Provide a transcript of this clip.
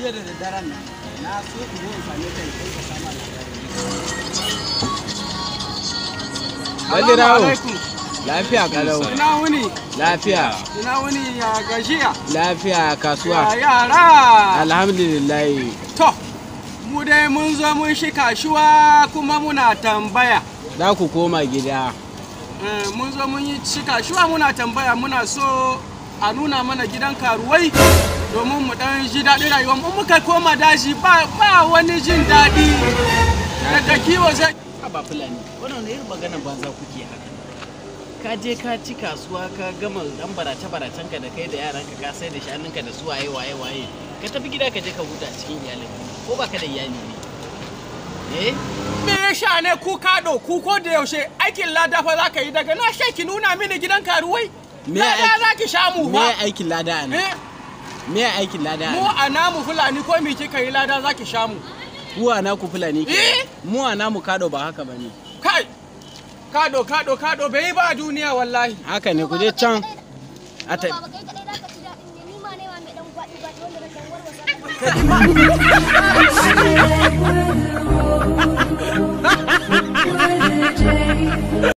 jiya da daddaren nan na so in zo in same ka in kai ka sama Bali rawo. alaikum. Lafiya kalau. Ina wuni, Lafiya. ina wuni ya gajiya. Lafiya Ya kasuwa. yara. Alhamdulillah. To, mu dai mun zo mun shi kashuwa kuma muna tambaya. Za ku koma gida. Eh, Mun zo mun yi shi kashuwa muna tambaya muna so a nuna mana gidan karuwai domin mu dan ji daɗin rayuwa mu muka koma daji ba ba wani jin daɗi daga kiwo sai ba fulani wannan ne irin maganar banza kuke haka ka je ka ci kasuwa ka gama dan barace baracen ka da kai da yaranka ka sai da shanunka da su waye waye waye ka tafi gida ka je ka huta cikin iyalin ko baka da iyali ne eh me ya sha ne ku kaɗo ku ko da yaushe aikin lada fa za ka yi daga na sha ki nuna mini gidan karuwai Me lada aiki- za ki sha mu Me fa aikin lada a nan? Eh, Me aikin lada a mu nan? a namu fulani ko me kika yi lada za ki sha mu Ku a naku fulani ke. Eh? Mu a namu kado ba haka bane. kai kaɗo kaɗo kaɗo bai yi ba a duniya wallahi Haka ne ku je can. A ta- Baba kai kadai zaka ci daɗin ne ni ma ne ma mai dan gwaɗi gwaɗi wanda na dan warwasa.